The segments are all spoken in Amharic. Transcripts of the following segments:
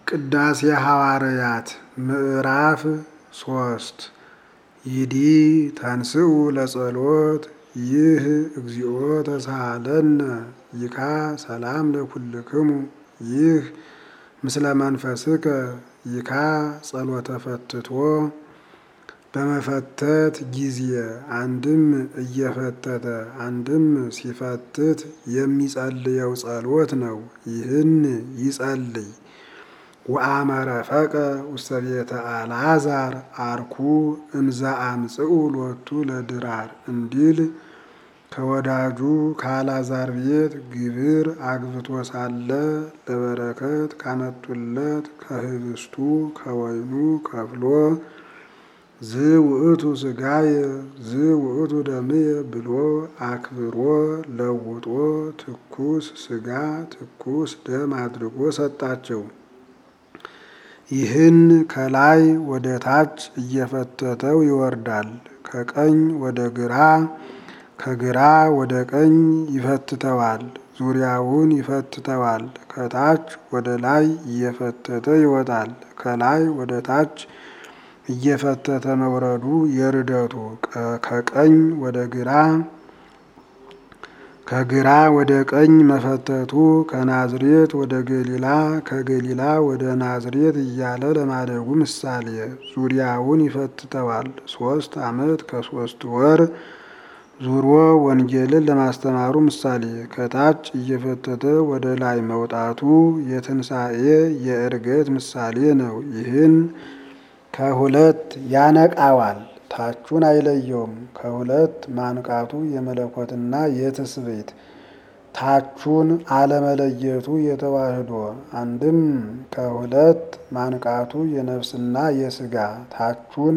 ቅዳሴ ሐዋርያት ምዕራፍ ሶስት ይዲ ተንስኡ ለጸሎት ይህ እግዚኦ ተሳሃለነ ይካ ሰላም ለኩልክሙ ይህ ምስለ መንፈስከ ይካ ጸሎተ ፈትቶ በመፈተት ጊዜ አንድም እየፈተተ አንድም ሲፈትት የሚጸልየው ጸሎት ነው። ይህን ይጸልይ ወአመረፈቀ ውስተ ቤተ አልዓዛር አርኩ እምዘ አምጽኡ ሎቱ ለድራር እንዲል ከወዳጁ ከአልዓዛር ቤት ግብር አግብቶ ሳለ ለበረከት ካመጡለት ከህብስቱ ከወይኑ ከፍሎ ዝ ውእቱ ስጋየ ዝ ውእቱ ደምየ ብሎ አክብሮ ለውጦ ትኩስ ስጋ ትኩስ ደም አድርጎ ሰጣቸው። ይህን ከላይ ወደ ታች እየፈተተው ይወርዳል። ከቀኝ ወደ ግራ ከግራ ወደ ቀኝ ይፈትተዋል። ዙሪያውን ይፈትተዋል። ከታች ወደ ላይ እየፈተተ ይወጣል። ከላይ ወደ ታች እየፈተተ መውረዱ የርደቱ ከቀኝ ወደ ግራ ከግራ ወደ ቀኝ መፈተቱ ከናዝሬት ወደ ገሊላ ከገሊላ ወደ ናዝሬት እያለ ለማደጉ ምሳሌ ዙሪያውን ይፈትተዋል። ሶስት ዓመት ከሶስት ወር ዙሮ ወንጌልን ለማስተማሩ ምሳሌ ከታች እየፈተተ ወደ ላይ መውጣቱ የትንሣኤ የዕርገት ምሳሌ ነው። ይህን ከሁለት ያነቃዋል፣ ታቹን አይለየውም። ከሁለት ማንቃቱ የመለኮትና የትስብእት ታቹን አለመለየቱ የተዋህዶ አንድም ከሁለት ማንቃቱ የነፍስና የስጋ ታቹን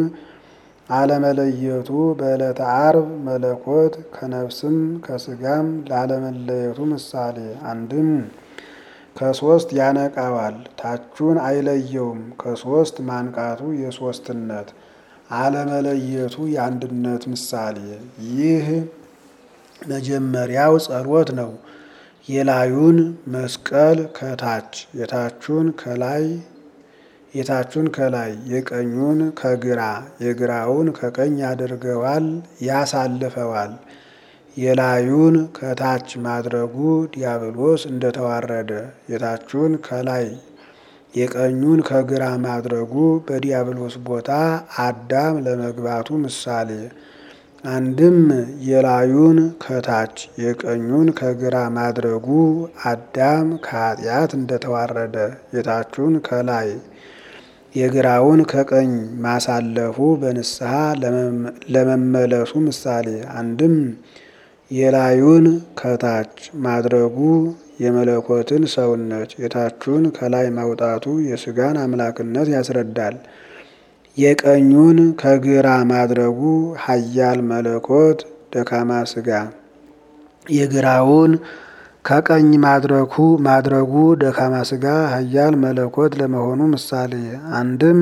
አለመለየቱ በዕለተ ዓርብ መለኮት ከነፍስም ከስጋም ላለመለየቱ ምሳሌ አንድም ከሶስት ያነቃዋል ታቹን አይለየውም። ከሶስት ማንቃቱ የሶስትነት አለመለየቱ የአንድነት ምሳሌ። ይህ መጀመሪያው ጸሎት ነው። የላዩን መስቀል ከታች የታቹን ከላይ የታቹን ከላይ የቀኙን ከግራ የግራውን ከቀኝ ያደርገዋል ያሳልፈዋል። የላዩን ከታች ማድረጉ ዲያብሎስ እንደተዋረደ የታቹን ከላይ የቀኙን ከግራ ማድረጉ በዲያብሎስ ቦታ አዳም ለመግባቱ ምሳሌ። አንድም የላዩን ከታች የቀኙን ከግራ ማድረጉ አዳም ከኃጢአት እንደተዋረደ የታቹን ከላይ የግራውን ከቀኝ ማሳለፉ በንስሐ ለመመለሱ ምሳሌ። አንድም የላዩን ከታች ማድረጉ የመለኮትን ሰውነት የታቹን ከላይ ማውጣቱ የስጋን አምላክነት ያስረዳል። የቀኙን ከግራ ማድረጉ ኃያል መለኮት ደካማ ስጋ የግራውን ከቀኝ ማድረጉ ማድረጉ ደካማ ስጋ ኃያል መለኮት ለመሆኑ ምሳሌ። አንድም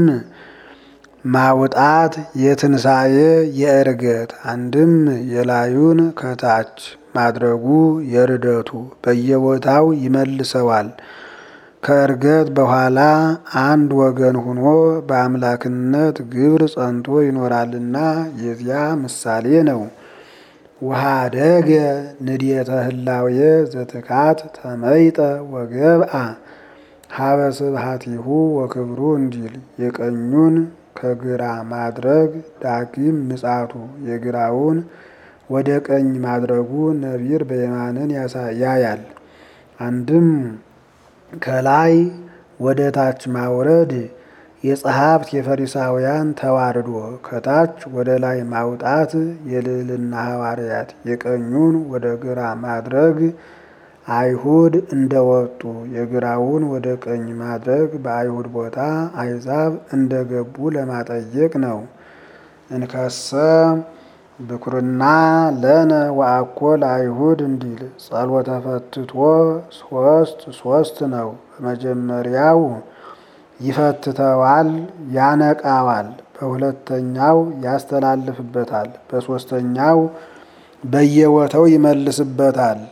ማውጣት የትንሣኤ የዕርገት አንድም የላዩን ከታች ማድረጉ የርደቱ በየቦታው ይመልሰዋል። ከዕርገት በኋላ አንድ ወገን ሆኖ በአምላክነት ግብር ጸንቶ ይኖራልና የዚያ ምሳሌ ነው። ወኀደገ ንድየተ ህላዌ ዘትካት ተመይጠ ወገብአ ሀበ ስብሐቲሁ ወክብሩ እንዲል የቀኙን ከግራ ማድረግ ዳግም ምጻቱ የግራውን ወደ ቀኝ ማድረጉ ነቢር በየማንን ያያል። አንድም ከላይ ወደ ታች ማውረድ የጸሐፍት የፈሪሳውያን ተዋርዶ ከታች ወደ ላይ ማውጣት የልዕልና ሐዋርያት የቀኙን ወደ ግራ ማድረግ አይሁድ እንደወጡ የግራውን ወደ ቀኝ ማድረግ በአይሁድ ቦታ አሕዛብ እንደገቡ ለማጠየቅ ነው። እንከሰ ብኩርና ለነ ወአኮ ለአይሁድ እንዲል ጸሎተ ፈትቶ ሶስት ሶስት ነው። በመጀመሪያው ይፈትተዋል፣ ያነቃዋል። በሁለተኛው ያስተላልፍበታል። በሦስተኛው በየቦታው ይመልስበታል።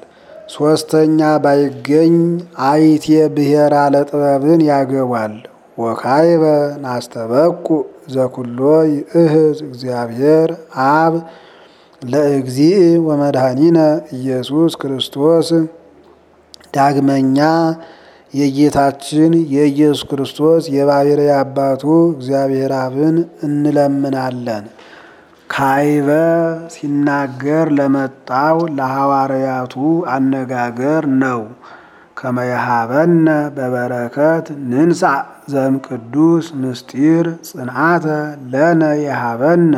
ሶስተኛ ባይገኝ አይቴ ብሔራ ለጥበብን ያገቧል። ወካይበ ናስተበቁ ዘኩሎ ይእህዝ እግዚአብሔር አብ ለእግዚእ ወመድኃኒነ ኢየሱስ ክርስቶስ። ዳግመኛ የጌታችን የኢየሱስ ክርስቶስ የባሕርይ አባቱ እግዚአብሔር አብን እንለምናለን። ካይበ ሲናገር ለመጣው ለሐዋርያቱ አነጋገር ነው። ከመያሃበነ በበረከት ንንሳ ዘም ቅዱስ ምስጢር ጽንዓተ ለነ የሃበነ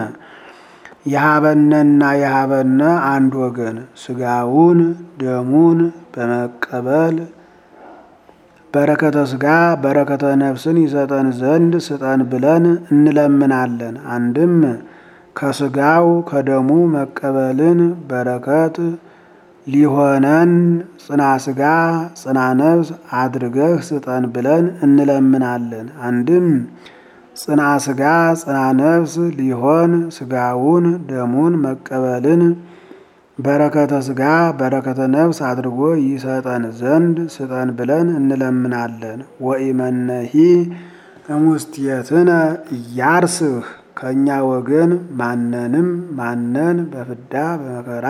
የሃበነና የሃበነ አንድ ወገን ስጋውን ደሙን በመቀበል በረከተ ስጋ በረከተ ነፍስን ይሰጠን ዘንድ ስጠን ብለን እንለምናለን። አንድም ከስጋው ከደሙ መቀበልን በረከት ሊሆነን ጽና ስጋ ጽና ነፍስ አድርገህ ስጠን ብለን እንለምናለን። አንድም ጽና ስጋ ጽና ነፍስ ሊሆን ስጋውን ደሙን መቀበልን በረከተ ስጋ በረከተ ነፍስ አድርጎ ይሰጠን ዘንድ ስጠን ብለን እንለምናለን። ወኢመነሂ እሙስቴትነ እያርስህ ከእኛ ወገን ማነንም ማነን በፍዳ በመከራ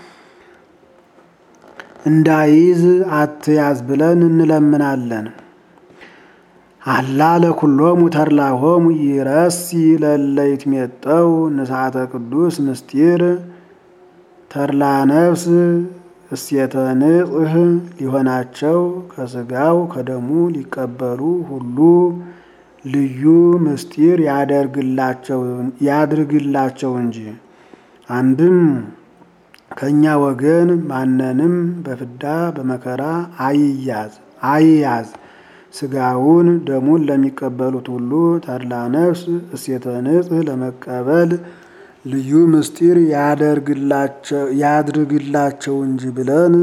እንዳይዝ አትያዝ ብለን እንለምናለን። አላ ለኩሎሙ ተድላሆሙ ይረሲ ለለ ይትሜጠው ንስሐተ ቅዱስ ምስጢር ተድላ ነፍስ እሴተ ንጽህ ሊሆናቸው ከስጋው ከደሙ ሊቀበሉ ሁሉ ልዩ ምስጢር ያድርግላቸው እንጂ። አንድም ከእኛ ወገን ማንንም በፍዳ በመከራ አይያዝ አይያዝ ስጋውን ደሙን ለሚቀበሉት ሁሉ ተድላ ነፍስ እሴተ ንጽህ ለመቀበል ልዩ ምስጢር ያድርግላቸው እንጂ ብለን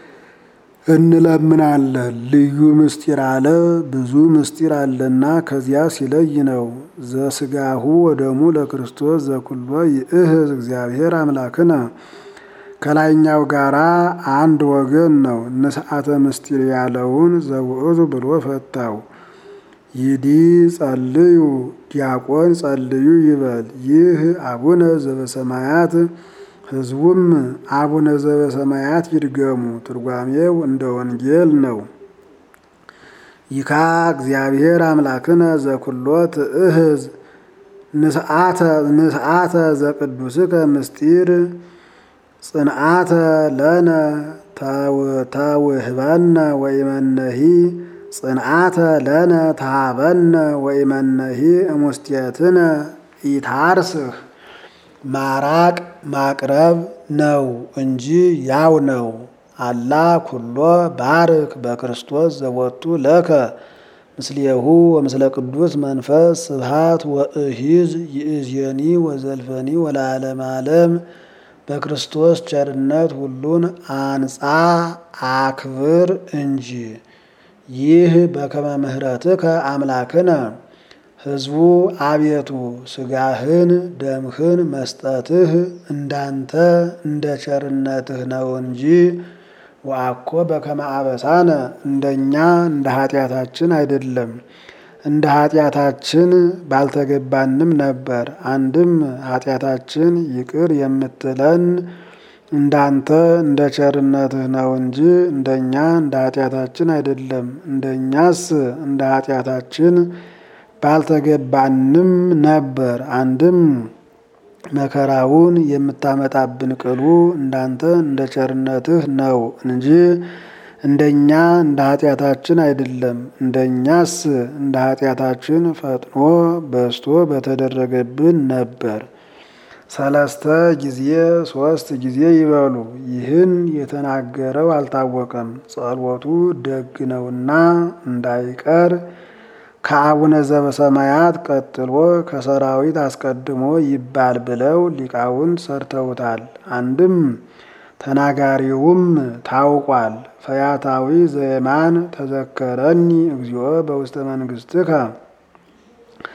እንለምናለን። ልዩ ምስጢር አለ ብዙ ምስጢር አለና ከዚያ ሲለይ ነው። ዘስጋሁ ወደሙ ለክርስቶስ ዘኩሎ ይእህዝ እግዚአብሔር አምላክነ ከላይኛው ጋራ አንድ ወገን ነው። ንስሐተ ምስጢር ያለውን ዘውእቱ ብሎ ፈታው። ይዲ ጸልዩ ዲያቆን ጸልዩ ይበል። ይህ አቡነ ዘበሰማያት ሕዝቡም አቡነ ዘበሰማያት ይድገሙ። ትርጓሜው እንደ ወንጌል ነው። ይካ እግዚአብሔር አምላክነ ዘኩሎ ትእህዝ ንስአተ ዘቅዱስከ ምስጢር ጽንዓተ ለነ ተውህበነ ወይመነሂ ጽንዓተ ለነ ተሃበነ ወይመነሂ እሙስቴትነ ኢታርስህ ማራቅ ማቅረብ ነው እንጂ ያው ነው። አላ ኩሎ ባርክ በክርስቶስ ዘወቱ ለከ ምስሌሁ ወምስለ ቅዱስ መንፈስ ስብሃት ወእሂዝ ይእዜኒ ወዘልፈኒ ወለዓለመ ዓለም በክርስቶስ ቸርነት ሁሉን አንጻ አክብር እንጂ። ይህ በከመ ምሕረትከ አምላክነ ሕዝቡ አቤቱ ስጋህን ደምህን መስጠትህ እንዳንተ እንደ ቸርነትህ ነው እንጂ ወአኮ በከመ አበሳነ እንደኛ እንደ ኃጢአታችን አይደለም። እንደ ኃጢአታችን ባልተገባንም ነበር። አንድም ኃጢአታችን ይቅር የምትለን እንዳንተ እንደ ቸርነትህ ነው እንጂ እንደኛ እንደ ኃጢአታችን አይደለም። እንደኛስ እንደ ኃጢአታችን ባልተገባንም ነበር። አንድም መከራውን የምታመጣብን ቅሉ እንዳንተ እንደ ቸርነትህ ነው እንጂ እንደኛ እንደ ኃጢአታችን አይደለም። እንደኛስ እንደ ኃጢአታችን ፈጥኖ በስቶ በተደረገብን ነበር። ሰለስተ ጊዜ ሶስት ጊዜ ይበሉ። ይህን የተናገረው አልታወቀም፣ ጸሎቱ ደግ ነውና እንዳይቀር ከአቡነ ዘበሰማያት ቀጥሎ ከሰራዊት አስቀድሞ ይባል ብለው ሊቃውንት ሰርተውታል። አንድም ተናጋሪውም ታውቋል። ፈያታዊ ዘየማን ተዘከረኒ እግዚኦ በውስተ መንግሥትከ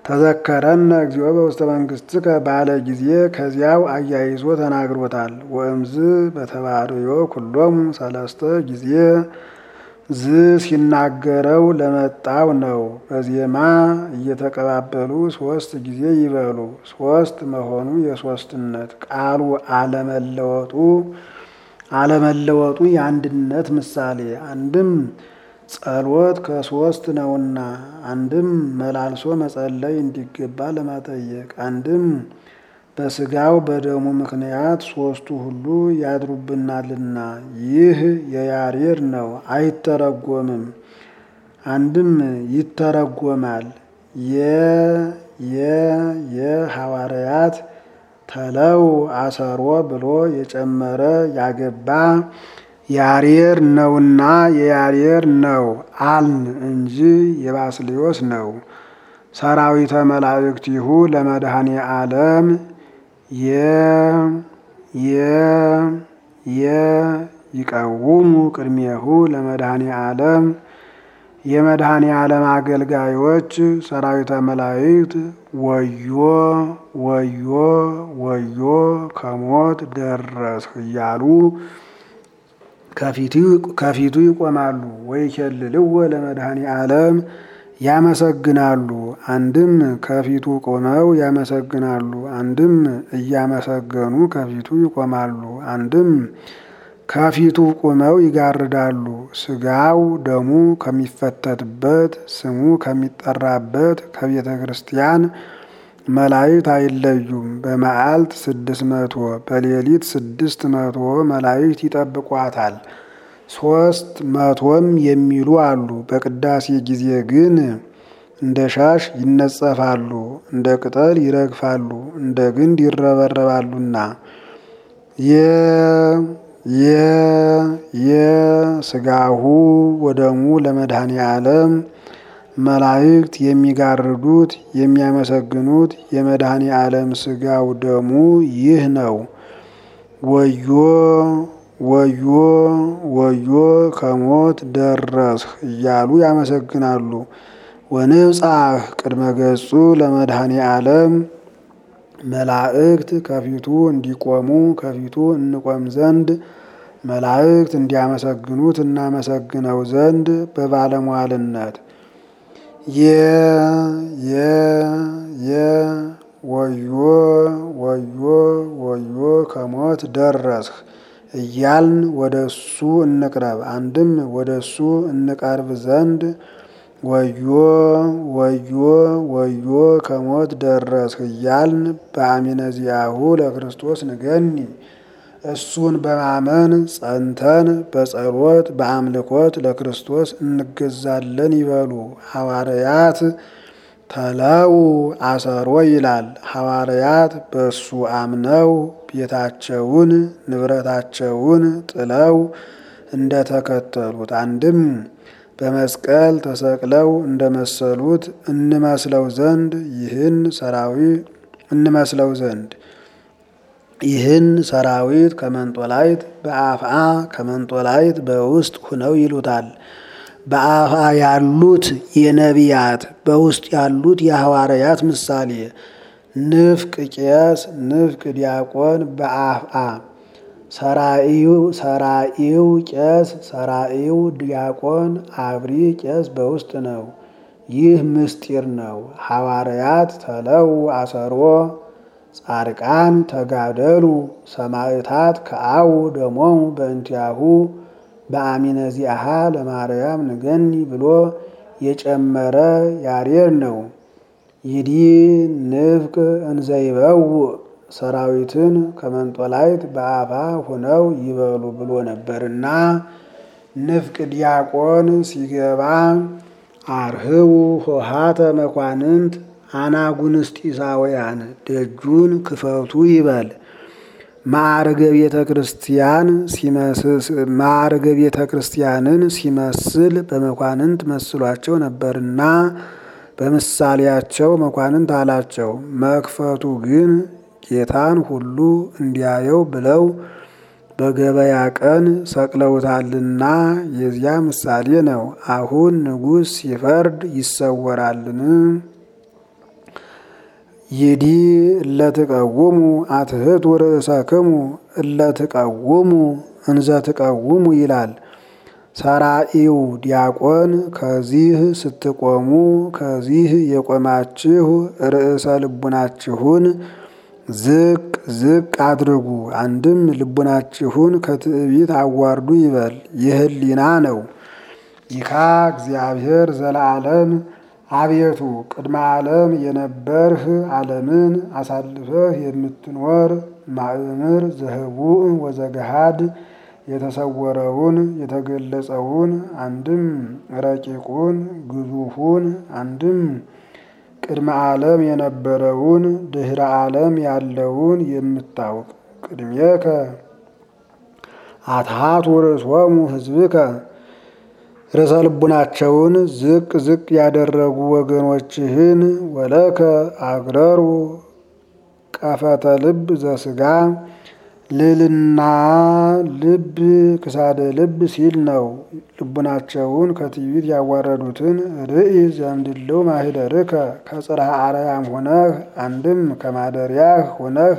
ተዘከረነ እግዚኦ በውስተ መንግሥትከ ባለ ጊዜ ከዚያው አያይዞ ተናግሮታል። ወእምዝ በተባርዮ ኩሎሙ ሰለስተ ጊዜ ዝ ሲናገረው ለመጣው ነው። በዜማ እየተቀባበሉ ሶስት ጊዜ ይበሉ። ሶስት መሆኑ የሶስትነት ቃሉ አለመለወጡ አለመለወጡ የአንድነት ምሳሌ አንድም ጸሎት ከሶስት ነውና፣ አንድም መላልሶ መጸለይ እንዲገባ ለማጠየቅ፣ አንድም በስጋው በደሙ ምክንያት ሶስቱ ሁሉ ያድሩብናልና። ይህ የያሬድ ነው፣ አይተረጎምም። አንድም ይተረጎማል። የ የ የሐዋርያት ተለው አሰሮ ብሎ የጨመረ ያገባ ያሬድ ነውና የያሬድ ነው አልን እንጂ የባስልዮስ ነው። ሰራዊተ መላእክቲሁ ለመድኃኔ ዓለም የ የ የ ይቀውሙ ቅድሜሁ ለመድኃኔ ዓለም የመድኃኔ ዓለም አገልጋዮች ሰራዊተ መላእክት ወዮ ወዮ ወዮ ከሞት ደረስህ እያሉ ከፊቱ ይቆማሉ። ወይ ኬልልዎ ለመድኃኔ ዓለም ያመሰግናሉ። አንድም ከፊቱ ቆመው ያመሰግናሉ፣ አንድም እያመሰገኑ ከፊቱ ይቆማሉ፣ አንድም ከፊቱ ቆመው ይጋርዳሉ። ስጋው ደሙ ከሚፈተትበት ስሙ ከሚጠራበት ከቤተ ክርስቲያን መላእክት አይለዩም። በመዓልት ስድስት መቶ በሌሊት ስድስት መቶ መላእክት ይጠብቋታል። ሶስት መቶም የሚሉ አሉ። በቅዳሴ ጊዜ ግን እንደ ሻሽ ይነጸፋሉ፣ እንደ ቅጠል ይረግፋሉ፣ እንደ ግንድ ይረበረባሉና የ የ የስጋሁ ወደሙ ለመድኃኔ ዓለም መላእክት የሚጋርዱት የሚያመሰግኑት የመድኃኔ ዓለም ስጋው ደሙ ይህ ነው። ወዮ ወዮ ወዮ ከሞት ደረስህ እያሉ ያመሰግናሉ። ወንብጻህ ቅድመ ገጹ ለመድኃኔ ዓለም መላእክት ከፊቱ እንዲቆሙ ከፊቱ እንቆም ዘንድ መላእክት እንዲያመሰግኑት እናመሰግነው ዘንድ በባለሟልነት የ የ የ ወዮ ወዮ ወዮ ከሞት ደረስህ እያልን ወደ እሱ እንቅረብ። አንድም ወደ እሱ እንቀርብ ዘንድ ወዮ ወዮ ወዮ ከሞት ደረስህ እያልን በአሚነ ዚአሁ ለክርስቶስ ንገኒ እሱን በማመን ጸንተን በጸሎት በአምልኮት ለክርስቶስ እንገዛለን ይበሉ። ሐዋርያት ተለው አሰሮ ይላል። ሐዋርያት በእሱ አምነው ቤታቸውን ንብረታቸውን ጥለው እንደተከተሉት አንድም በመስቀል ተሰቅለው እንደመሰሉት እንመስለው ዘንድ ይህን ሰራዊት እንመስለው ዘንድ ይህን ሰራዊት ከመንጦላይት በአፍአ ከመንጦላይት በውስጥ ሁነው ይሉታል። በአፍአ ያሉት የነቢያት በውስጥ ያሉት የሐዋርያት ምሳሌ ንፍቅ ቄስ፣ ንፍቅ ዲያቆን በአፍአ ሰራኢው ቄስ፣ ሰራኢው ዲያቆን፣ አብሪ ቄስ በውስጥ ነው። ይህ ምስጢር ነው። ሐዋርያት ተለው አሰሮ ጻድቃን ተጋደሉ ሰማዕታት ከአው ደሞሙ በእንቲአሁ በአሚነ ዚአሃ ለማርያም ንገኒ ብሎ የጨመረ ያሬድ ነው። ይዲ ንፍቅ እንዘይበው ሰራዊትን ከመንጦላይት በአፋ ሆነው ይበሉ ብሎ ነበርና ንፍቅ ዲያቆን ሲገባ አርህቡ ሆሃተ መኳንንት አናጉንስጢሳውያን ደጁን ክፈቱ ይበል። ማዕርገ ቤተ ክርስቲያን ማዕርገ ቤተ ክርስቲያንን ሲመስል በመኳንንት መስሏቸው ነበርና በምሳሌያቸው መኳንንት አላቸው። መክፈቱ ግን ጌታን ሁሉ እንዲያየው ብለው በገበያ ቀን ሰቅለውታልና የዚያ ምሳሌ ነው። አሁን ንጉሥ ሲፈርድ ይሰወራልን? ይዲ እለትቀውሙ አትህቱ ርእሰክሙ እለትቀውሙ እንዘ ትቀውሙ ይላል። ሰራኢው ዲያቆን ከዚህ ስትቆሙ ከዚህ የቆማችሁ ርዕሰ ልቡናችሁን ዝቅ ዝቅ አድርጉ። አንድም ልቡናችሁን ከትዕቢት አዋርዱ ይበል። የህሊና ነው። ይካ እግዚአብሔር ዘለዓለም አቤቱ ቅድመ ዓለም የነበርህ ዓለምን አሳልፈህ የምትኖር ማእምር ዘህቡእ ወዘገሃድ የተሰወረውን የተገለጸውን አንድም ረቂቁን ግዙፉን አንድም ቅድመ ዓለም የነበረውን ድህረ ዓለም ያለውን የምታውቅ ቅድሜከ አትሃቱ ርእሶሙ ህዝብከ ርዕሰ ልቡናቸውን ዝቅ ዝቅ ያደረጉ ወገኖችህን ወለከ አግረሩ ቀፈተ ልብ ዘስጋ ልልና ልብ ክሳደ ልብ ሲል ነው። ልቡናቸውን ከትዕቢት ያዋረዱትን ርኢ ዘምድልው ማህደርከ ከጽርሐ አርያም ሆነህ አንድም ከማደሪያህ ሆነህ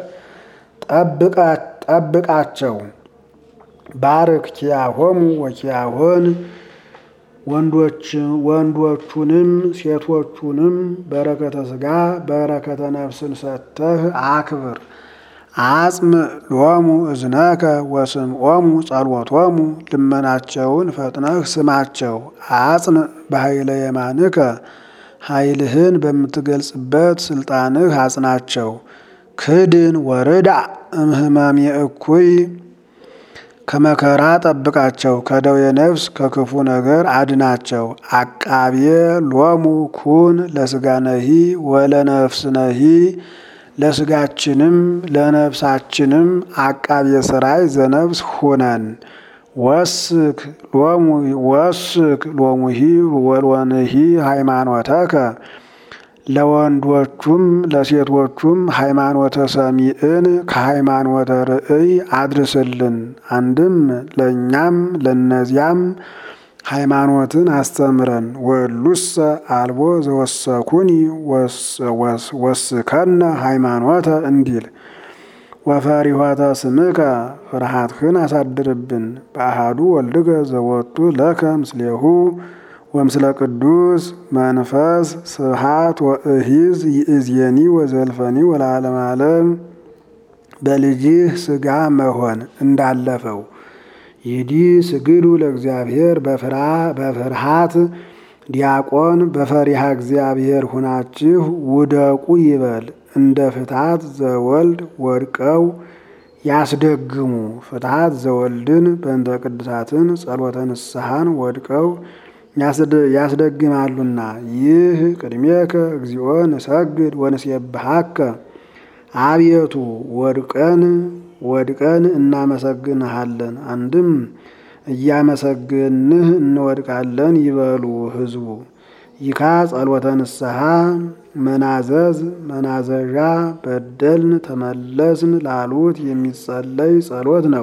ጠብቃቸው። ባርክ ኪያሆሙ ወኪያሆን ወንዶቹንም ሴቶቹንም በረከተ ስጋ በረከተ ነፍስን ሰጥተህ አክብር። አጽም ሎሙ እዝነከ ወስምዖሙ ጸሎቶሙ ልመናቸውን ፈጥነህ ስማቸው። አጽን በኃይለ የማንከ ኃይልህን በምትገልጽበት ስልጣንህ አጽናቸው። ክድን ወርዳ እምህማም የእኩይ ከመከራ ጠብቃቸው። ከደዌ ነፍስ ከክፉ ነገር አድናቸው። አቃቤ ሎሙ ኩን ለስጋነሂ ወለነፍስነሂ ለስጋችንም ለነፍሳችንም አቃቤ ሥራይ ዘነፍስ ሁነን። ወስክ ሎሙ ወስክ ሎሙሂ ወልወንሂ ሃይማኖተከ ለወንዶቹም ለሴቶቹም ሃይማኖተ ሰሚዕን ከሃይማኖተ ርእይ አድርስልን። አንድም ለእኛም ለነዚያም ሃይማኖትን አስተምረን። ወሉሰ አልቦ ዘወሰኩኒ ወስከነ ሃይማኖተ እንዲል ወፈሪሆተ ስምከ ፍርሃትህን አሳድርብን። በአሃዱ ወልድከ ዘወቱ ለከ ምስሌሁ ወምስለ ቅዱስ መንፈስ ስብሃት ወእሂዝ ይእዜኒ ወዘልፈኒ ወለዓለመ ዓለም በልጅህ ስጋ መሆን እንዳለፈው ይዲ ስግዱ ለእግዚአብሔር በፍርሃት ዲያቆን በፈሪሃ እግዚአብሔር ሁናችሁ ውደቁ ይበል። እንደ ፍትሐት ዘወልድ ወድቀው ያስደግሙ። ፍትሐት ዘወልድን በእንተ ቅዱሳትን ጸሎተ ንስሐን ወድቀው ያስደግማሉና። ይህ ቅድሜከ እግዚኦ ንሰግድ ወንሴብሐከ አቤቱ ወድቀን ወድቀን እናመሰግንሃለን። አንድም እያመሰግንህ እንወድቃለን ይበሉ ሕዝቡ። ይካ ጸሎተ ንስሐ መናዘዝ መናዘዣ በደልን ተመለስን ላሉት የሚጸለይ ጸሎት ነው።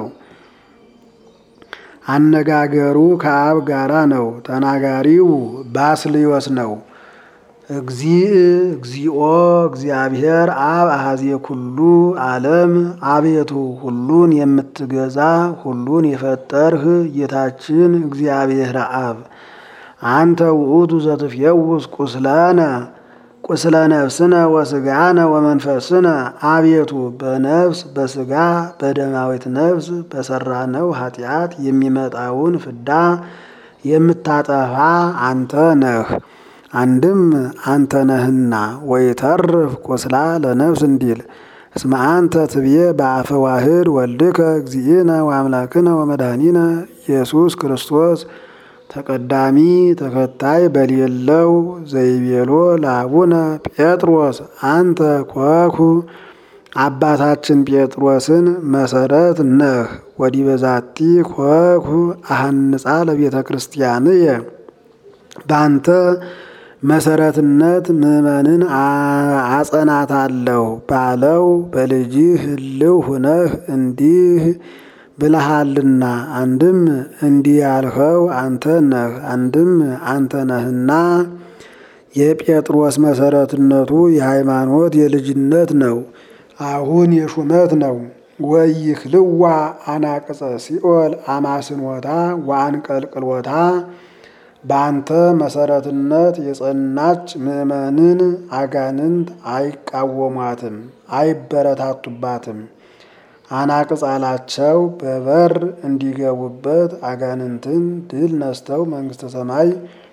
አነጋገሩ ከአብ ጋራ ነው። ተናጋሪው ባስልዮስ ነው። እግዚእ እግዚኦ እግዚአብሔር አብ አሐዜ ኩሉ ዓለም አቤቱ ሁሉን የምትገዛ ሁሉን የፈጠርህ ጌታችን እግዚአብሔር አብ አንተ ውእቱ ዘትፌውስ ቁስለነ ቁስለ ነፍስነ ወስጋነ ወመንፈስነ አቤቱ በነፍስ በስጋ በደማዊት ነፍስ በሰራነው ኃጢአት የሚመጣውን ፍዳ የምታጠፋ አንተ ነህ። አንድም አንተ ነህና ወይተርፍ ቁስላ ለነፍስ እንዲል እስመ አንተ ትብዬ በአፈ ዋህድ ወልድከ እግዚእነ ወአምላክነ ወመድኃኒነ ኢየሱስ ክርስቶስ ተቀዳሚ ተከታይ በሌለው ዘይቤሎ ለአቡነ ጴጥሮስ አንተ ኮኩ አባታችን ጴጥሮስን መሰረት ነህ። ወዲህ በዛቲ ኮኩ አሐንጻ ለቤተ ክርስቲያንየ በአንተ መሰረትነት ምእመንን አጸናታለሁ ባለው በልጅህ ህልው ሁነህ እንዲህ ብለሃልና አንድም እንዲህ ያልኸው አንተ ነህ። አንድም አንተ ነህና የጴጥሮስ መሰረትነቱ የሃይማኖት የልጅነት ነው። አሁን የሹመት ነው። ወይክልዋ አናቅጸ ሲኦል አማስንወታ ወአንቀልቅሎታ በአንተ መሰረትነት የጸናች ምእመንን አጋንንት አይቃወሟትም፣ አይበረታቱባትም። አናቅጽ አላቸው በበር እንዲገቡበት አጋንንትን ድል ነስተው መንግሥተ ሰማይ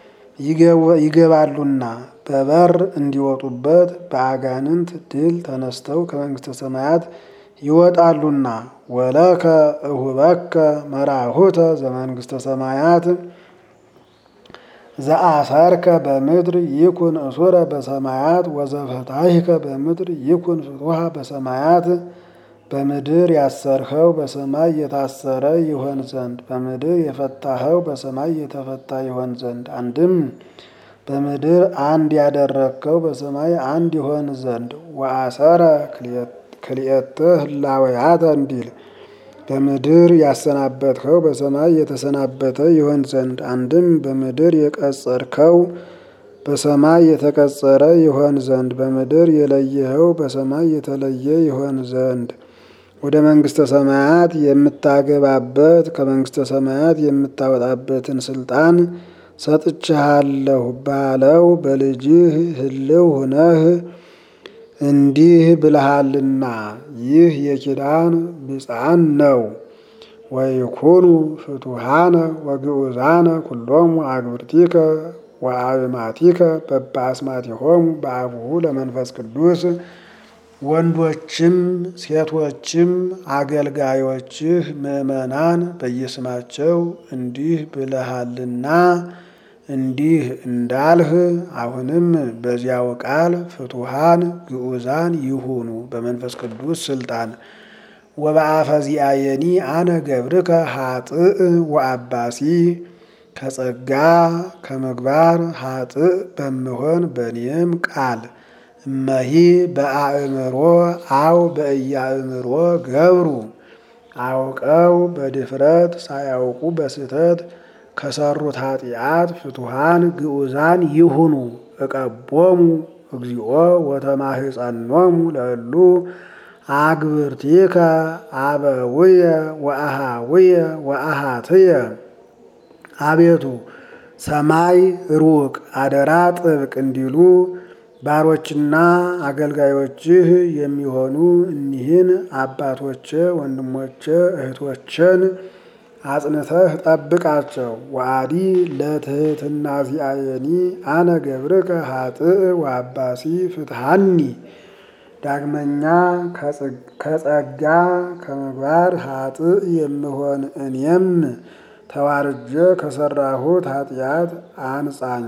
ይገባሉና በበር እንዲወጡበት በአጋንንት ድል ተነስተው ከመንግሥተ ሰማያት ይወጣሉና። ወለከ እሁበከ መራሁተ ዘመንግሥተ ሰማያት ዘአሰርከ በምድር ይኩን እሱረ በሰማያት ወዘፈታሂከ በምድር ይኩን ፍቱሃ በሰማያት በምድር ያሰርከው በሰማይ የታሰረ ይሆን ዘንድ በምድር የፈታኸው በሰማይ የተፈታ ይሆን ዘንድ አንድም በምድር አንድ ያደረግከው በሰማይ አንድ ይሆን ዘንድ ወአሰረ ክልኤተ ህላወያተ እንዲል በምድር ያሰናበትኸው በሰማይ የተሰናበተ ይሆን ዘንድ አንድም በምድር የቀጸርከው በሰማይ የተቀጸረ ይሆን ዘንድ በምድር የለየኸው በሰማይ የተለየ ይሆን ዘንድ ወደ መንግሥተ ሰማያት የምታገባበት ከመንግሥተ ሰማያት የምታወጣበትን ስልጣን ሰጥቼሃለሁ ባለው በልጅህ ህልው ሁነህ እንዲህ ብልሃልና ይህ የኪዳን ብፅዓን ነው። ወይኩኑ ፍቱሃነ ወግዑዛነ ኩሎሙ አግብርቲከ ወአብማቲከ በበአስማቲሆሙ በአቡሁ ለመንፈስ ቅዱስ ወንዶችም ሴቶችም አገልጋዮችህ ምእመናን በየስማቸው እንዲህ ብለሃልና እንዲህ እንዳልህ አሁንም በዚያው ቃል ፍቱሃን ግዑዛን ይሁኑ በመንፈስ ቅዱስ ስልጣን ወበአፈዚአየኒ አነ ገብርከ ሀጥእ ወአባሲ ከጸጋ ከምግባር ሀጥእ በምሆን በእኔም ቃል እመሂ በአእምሮ አው በእያእምሮ ገብሩ አውቀው በድፍረት ሳያውቁ በስህተት ከሰሩት ኃጢአት ፍቱሃን ግዑዛን ይሁኑ። እቀቦሙ እግዚኦ ወተማህፀኖሙ ለእሉ አግብርቲከ አበውየ ወአሃውየ ወአሃትየ አቤቱ ሰማይ ሩቅ አደራ ጥብቅ እንዲሉ ባሮችና አገልጋዮችህ የሚሆኑ እኒህን አባቶቼ ወንድሞቼ እህቶችን አጽንተህ ጠብቃቸው። ወአዲ ለትህትና ዚአየኒ አነ ገብርከ ሀጥእ ወአባሲ ፍትሃኒ ዳግመኛ ከጸጋ ከምግባር ሀጥእ የምሆን እኔም ተዋርጀ ከሰራሁት ኃጢአት አንጻኝ።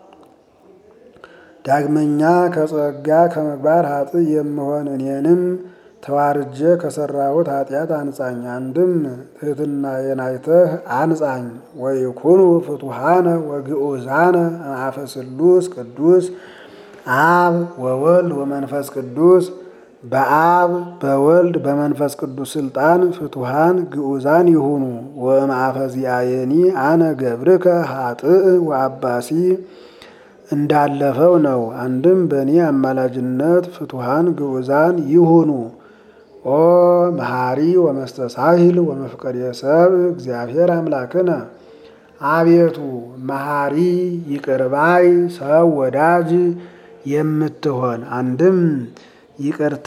ዳግመኛ ከጸጋ ከምግባር ሀጥእ የምሆን እኔንም ተዋርጀ ከሰራሁት ኃጢአት አንጻኝ። አንድም ትሕትናዬን አይተህ አንጻኝ። ወይኩኑ ፍቱሃነ ወግዑዛነ አፈ ስሉስ ቅዱስ አብ ወወልድ ወመንፈስ ቅዱስ በአብ በወልድ በመንፈስ ቅዱስ ስልጣን ፍቱሃን ግዑዛን ይሁኑ። ወእምአፈ ዚአየኒ አነ ገብርከ ሀጥእ ወአባሲ እንዳለፈው ነው። አንድም በእኔ አማላጅነት ፍቱሃን ግዑዛን ይሁኑ። ኦ መሐሪ ወመስተሳሂል ወመፍቀሬ ሰብእ እግዚአብሔር አምላክነ አቤቱ መሐሪ ይቅርባይ ሰው ወዳጅ የምትሆን አንድም ይቅርታ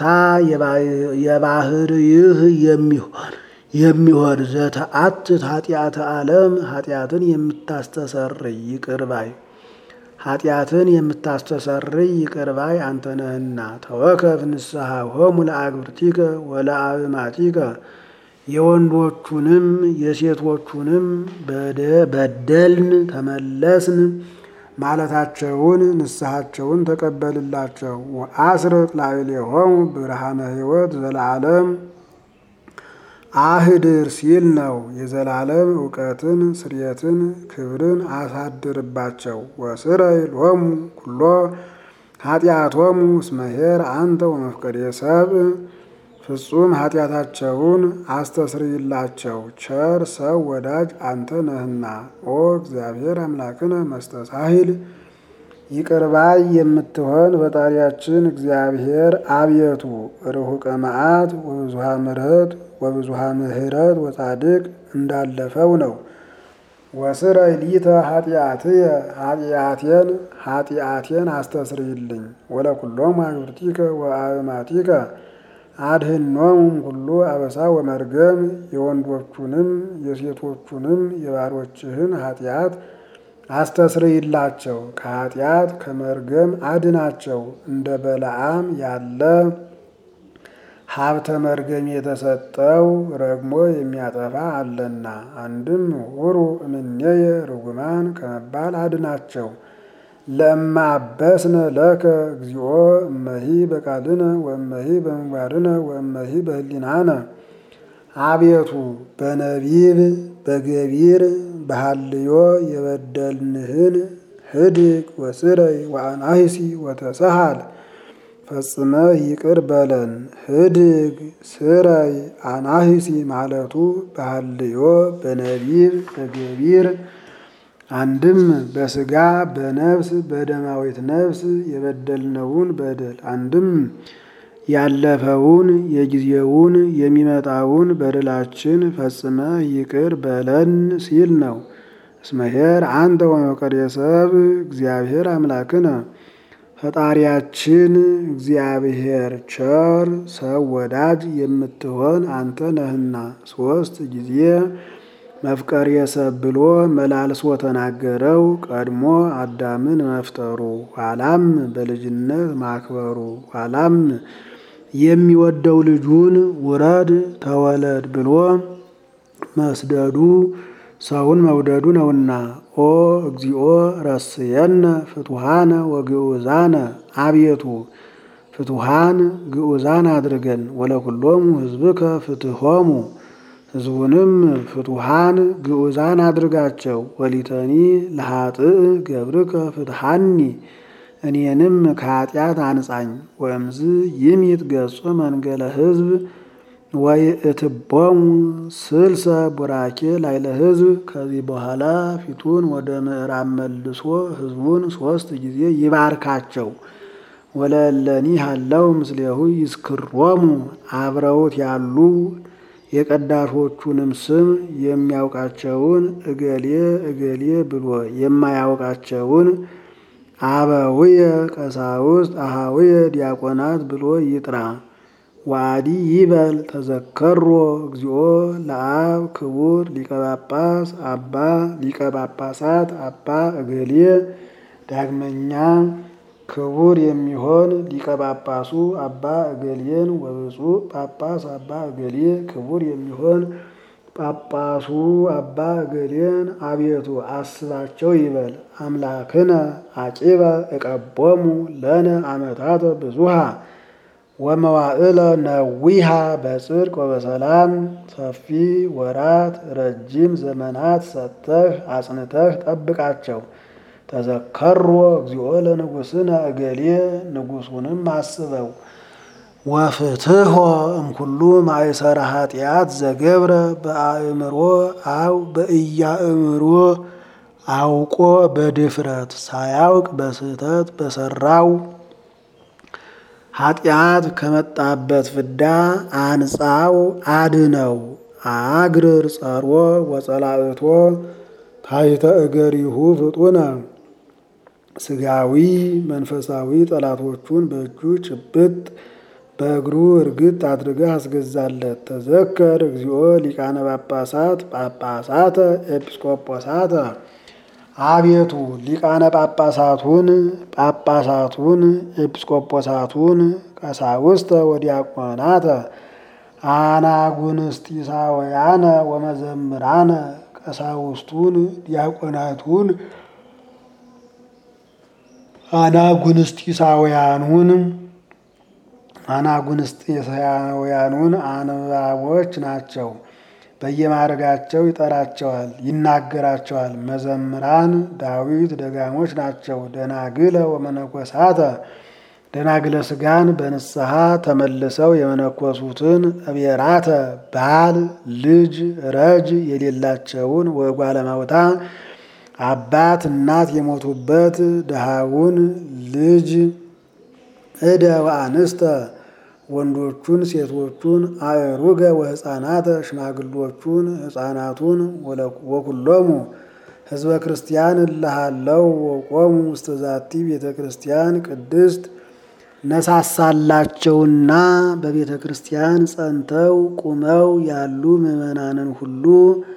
የባህርይህ የሚሆን የሚሆን ዘተአትት ኃጢአተ ዓለም ኃጢአትን የምታስተሰርይ ይቅርባይ ኃጢአትን የምታስተሰርይ ይቅርባይ አንተ ነህና ተወከፍ ንስሐ ሆሙ ለአግብርቲከ ወለአብማቲከ የወንዶቹንም የሴቶቹንም በደልን ተመለስን ማለታቸውን ንስሐቸውን ተቀበልላቸው። ወአስርቅ ላዕሌሆሙ ብርሃነ ሕይወት ዘለዓለም አህድር ሲል ነው። የዘላለም እውቀትን ስርየትን ክብርን አሳድርባቸው። ወስረይ ሎሙ ኩሎ ኃጢአቶሙ እስመ ኄር አንተ ወመፍቀሬ ሰብእ ፍጹም ኃጢአታቸውን አስተስርይላቸው ቸር ሰው ወዳጅ አንተ ነህና። ኦ እግዚአብሔር አምላክነ መስተሳሂል ይቅርባይ የምትሆን ፈጣሪያችን እግዚአብሔር አብየቱ ርሁቀ መዓት ወብዙሃ ምሕረት ወብዙሃ ምሕረት ወጻድቅ እንዳለፈው ነው። ወስረይ ሊተ ኃጢአትየ ኃጢአቴን ኃጢአቴን አስተስርይልኝ ወለኩሎሙ አግብርቲከ ወአእማቲከ አድህኖሙም ሁሉ አበሳ ወመርገም የወንዶቹንም የሴቶቹንም የባሮችህን ኃጢአት አስተስርይላቸው ከኃጢአት ከመርገም አድናቸው። እንደ በለዓም ያለ ሀብተ መርገም የተሰጠው ረግሞ የሚያጠፋ አለና። አንድም ሁሩ እምኔየ ርጉማን ከመባል አድናቸው። ለእማ አበስነ ለከ እግዚኦ እመሂ በቃልነ ወእመሂ በምግባርነ ወእመሂ በህሊናነ አቤቱ በነቢብ በገቢር በሃልዮ የበደልንህን ህድግ ወስረይ ወአናሂሲ ወተሰሃል ፈጽመህ ይቅር በለን። ህድግ ስረይ አናሂሲ ማለቱ በሃልዮ በነቢብ በገቢር አንድም በስጋ በነፍስ በደማዊት ነፍስ የበደልነውን በደል አንድም ያለፈውን የጊዜውን የሚመጣውን በደላችን ፈጽመህ ይቅር በለን ሲል ነው። እስመሄር አንተ ወመቀሬ ሰብ እግዚአብሔር አምላክነ ፈጣሪያችን እግዚአብሔር ቸር ሰው ወዳጅ የምትሆን አንተ ነህና ሶስት ጊዜ መፍቀሬ ሰብ ብሎ መላልሶ ተናገረው። ቀድሞ አዳምን መፍጠሩ፣ ኋላም በልጅነት ማክበሩ፣ ኋላም የሚወደው ልጁን ውረድ ተወለድ ብሎ መስደዱ ሰውን መውደዱ ነውና። ኦ እግዚኦ ረስየነ ፍቱሃነ ወግዑዛነ አቤቱ ፍቱሃን ግዑዛን አድርገን ወለኩሎሙ ሕዝብከ ፍትሆሙ ሕዝቡንም ፍቱሃን ግዑዛን አድርጋቸው። ወሊተኒ ለኃጥእ ገብርከ ፍትሃኒ እኔንም ከኃጢአት አንጻኝ። ወእምዝ ይሚት ገጹ መንገለ ሕዝብ ወይእትቦሙ ስልሰ ቡራኬ ላይለ ሕዝብ። ከዚህ በኋላ ፊቱን ወደ ምዕራብ መልሶ ሕዝቡን ሶስት ጊዜ ይባርካቸው። ወለእለኒ ሃለው ምስሌሁ ይስክሮሙ አብረውት ያሉ የቀዳሾቹንም ስም የሚያውቃቸውን እገሌ እገሌ ብሎ የማያውቃቸውን አበውየ ቀሳውስት አሃውየ ዲያቆናት ብሎ ይጥራ። ዋዲ ይበል ተዘከሮ እግዚኦ ለአብ ክቡር ሊቀ ጳጳስ አባ ሊቀ ጳጳሳት አባ እገሌ ዳግመኛ ክቡር የሚሆን ሊቀ ጳጳሱ አባ እገሌን ወብፁዕ ጳጳስ አባ እገሌ ክቡር የሚሆን ጳጳሱ አባ እገሌን አቤቱ አስባቸው ይበል። አምላክነ አቂበ እቀቦሙ ለነ ዓመታተ ብዙሃ ወመዋዕለ ነዊሃ በጽድቅ ወበሰላም ሰፊ ወራት ረጅም ዘመናት ሰጥተህ አጽንተህ ጠብቃቸው። ተዘከሮ እግዚኦ ለንጉሥነ እገሌ ንጉሡንም አስበው። ወፍትሖ እምኩሉ ማእሰረ ኃጢአት ዘገብረ በአእምሮ አው በኢያእምሮ አውቆ በድፍረት ሳያውቅ በስህተት በሰራው ኃጢአት ከመጣበት ፍዳ አንጻው አድነው። አግርር ጸሮ ወጸላእቶ ታሕተ እገሪሁ ፍጡነ ስጋዊ መንፈሳዊ ጠላቶቹን በእጁ ጭብጥ በእግሩ እርግጥ አድርገህ አስገዛለት። ተዘከር እግዚኦ ሊቃነ ጳጳሳት ጳጳሳተ ኤጲስቆጶሳተ አቤቱ ሊቃነ ጳጳሳቱን ጳጳሳቱን ኤጲስቆጶሳቱን ቀሳውስተ ወዲያቆናተ አናጉንስጢሳውያነ ወመዘምራነ ቀሳውስቱን ዲያቆናቱን አናጉንስጢሳውያኑን አናጉንስጢሳውያኑን አንባቦች ናቸው። በየማዕረጋቸው ይጠራቸዋል፣ ይናገራቸዋል። መዘምራን ዳዊት ደጋሞች ናቸው። ደናግለ ወመነኮሳተ ደናግለ ስጋን በንስሐ ተመልሰው የመነኮሱትን እቤራተ ባል ልጅ ረጅ የሌላቸውን ወጓለማውታ አባት እናት የሞቱበት ድሃውን ልጅ እደ ወአንስተ ወንዶቹን ሴቶቹን አእሩገ ወሕፃናተ ሽማግሎቹን ሕፃናቱን ወኩሎሙ ህዝበ ክርስቲያን እልሃለው ወቆሙ ውስተ ዛቲ ቤተ ክርስቲያን ቅድስት ነሳሳላቸውና በቤተ ክርስቲያን ጸንተው ቁመው ያሉ ምዕመናንን ሁሉ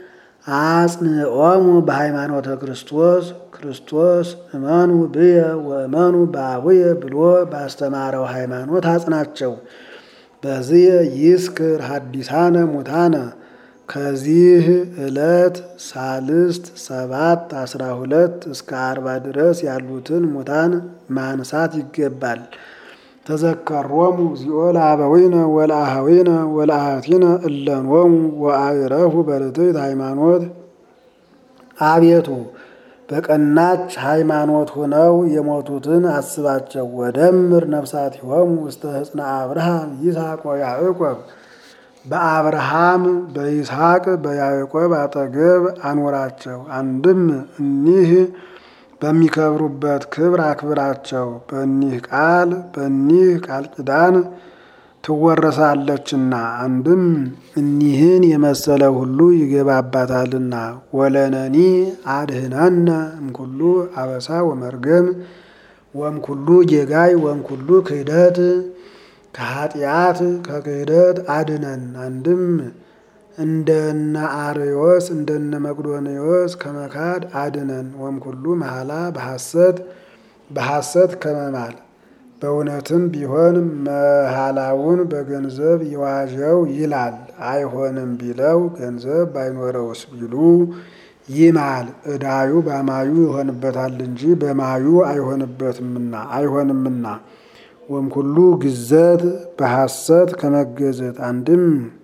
አጽንዖሙ በሃይማኖተ ክርስቶስ ክርስቶስ እመኑ ብየ ወእመኑ በአቡየ ብሎ ባስተማረው ሃይማኖት አጽናቸው። በዚህ ይስክር ሀዲሳነ ሙታነ ከዚህ ዕለት ሳልስት ሰባት አስራ ሁለት እስከ አርባ ድረስ ያሉትን ሙታን ማንሳት ይገባል። ተዘከሮሙ እግዚኦ ለአበዊነ ወለአሃዊነ ወለአሃቲነ እለኖሙ ወአዕረፉ በርትዕት ሃይማኖት። አቤቱ በቀናች ሃይማኖት ሆነው የሞቱትን አስባቸው። ወደምር ነፍሳቲሆሙ ውስተ ሕፅነ አብርሃም ይስሐቅ ወያዕቆብ በአብርሃም በይስሐቅ በያዕቆብ አጠገብ አኖራቸው። አንድም እኒህ በሚከብሩበት ክብር አክብራቸው። በኒህ ቃል በኒህ ቃል ኪዳን ትወረሳለችና አንድም እኒህን የመሰለ ሁሉ ይገባባታልና። ወለነኒ አድህነነ እምኩሉ አበሳ ወመርገም ወምኩሉ ጌጋይ ወምኩሉ ክህደት ከኃጢአት ከክህደት አድነን። አንድም እንደነ አርዮስ እንደነ መቅዶንዮስ ከመካድ አድነን። ወምኩሉ መሐላ በሐሰት በሐሰት ከመማል በእውነትም ቢሆን መሐላውን በገንዘብ ይዋዠው ይላል። አይሆንም ቢለው ገንዘብ ባይኖረውስ ቢሉ ይማል። ዕዳዩ በማዩ ይሆንበታል እንጂ በማዩ አይሆንበትምና አይሆንምና። ወምኩሉ ግዘት በሐሰት ከመገዘት አንድም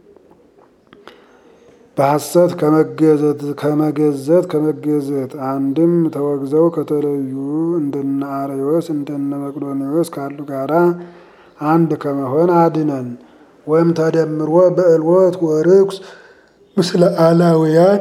በሐሰት ከመገዘት ከመገዘት ከመገዘት አንድም ተወግዘው ከተለዩ እንደነ አርዮስ እንደነ መቅዶንዮስ ካሉ ጋራ አንድ ከመሆን አድነን። ወይም ተደምሮ በእልወት ወርኩስ ምስለ አላውያን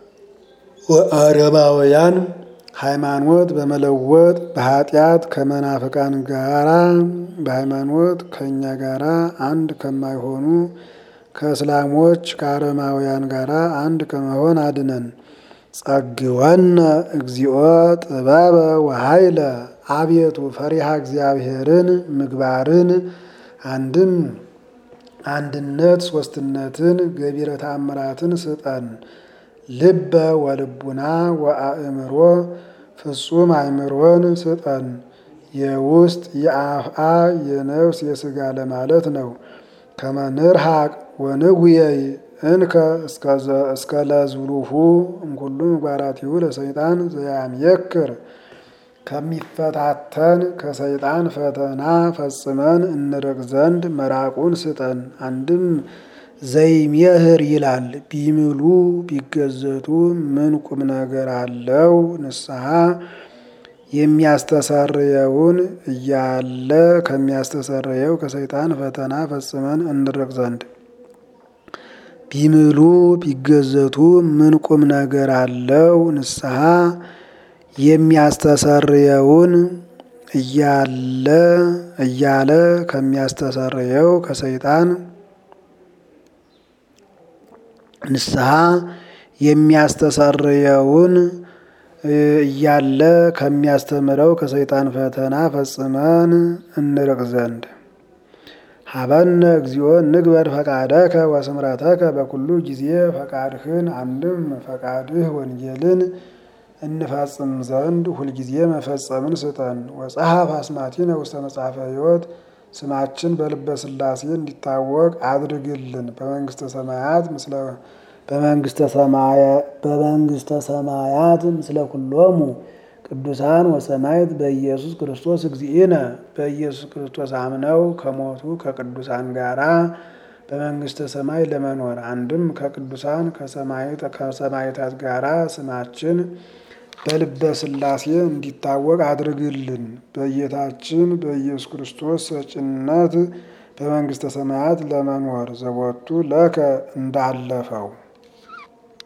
ወአረማውያን ሃይማኖት በመለወጥ በኃጢአት ከመናፍቃን ጋራ በሃይማኖት ከእኛ ጋራ አንድ ከማይሆኑ ከእስላሞች ከአረማውያን ጋር አንድ ከመሆን አድነን። ጸግወነ እግዚኦ ጥበበ ወኃይለ አቤቱ ፈሪሃ እግዚአብሔርን ምግባርን አንድም አንድነት ሶስትነትን ገቢረ ተአምራትን ስጠን። ልበ ወልቡና ወአእምሮ ፍጹም አእምሮን ስጠን። የውስጥ የአፍአ የነፍስ የስጋ ለማለት ነው። ከመንርሃቅ ወንጉየይ እንከ እስከ ለዝሉሁ እምኩሉ ምግባራቲሁ ለሰይጣን ዘያምየክር ከሚፈታተን ከሰይጣን ፈተና ፈጽመን እንርቅ ዘንድ መራቁን ስጠን። አንድም ዘይሜህር ይላል። ቢምሉ ቢገዘቱ ምን ቁም ነገር አለው? ንስሐ የሚያስተሰርየውን እያለ ከሚያስተሰርየው ከሰይጣን ፈተና ፈጽመን እንርቅ ዘንድ ቢምሉ ቢገዘቱ ምን ቁም ነገር አለው? ንስሐ የሚያስተሰርየውን እያለ እያለ ከሚያስተሰርየው ከሰይጣን ንስሐ የሚያስተሰርየውን እያለ ከሚያስተምረው ከሰይጣን ፈተና ፈጽመን እንርቅ ዘንድ ሀበነ እግዚኦ ንግበር ፈቃደከ ወስምረተከ በኩሉ ጊዜ ፈቃድህን አንድም ፈቃድህ ወንጌልን እንፈጽም ዘንድ ሁልጊዜ መፈጸምን ስጠን። ወጸሐፍ አስማቲነ ውስተ መጽሐፈ ሕይወት ስማችን በልበ ሥላሴ እንዲታወቅ አድርግልን። በመንግስተ ሰማያት ምስለ በመንግስተ ሰማያት ምስለ ኩሎሙ ቅዱሳን ወሰማይት በኢየሱስ ክርስቶስ እግዚእነ በኢየሱስ ክርስቶስ አምነው ከሞቱ ከቅዱሳን ጋራ በመንግስተ ሰማይ ለመኖር አንድም ከቅዱሳን ከሰማይታት ጋራ ስማችን በልበ ሥላሴ እንዲታወቅ አድርግልን። በጌታችን በኢየሱስ ክርስቶስ ሰጭነት በመንግስተ ሰማያት ለመኖር ዘወቱ ለከ እንዳለፈው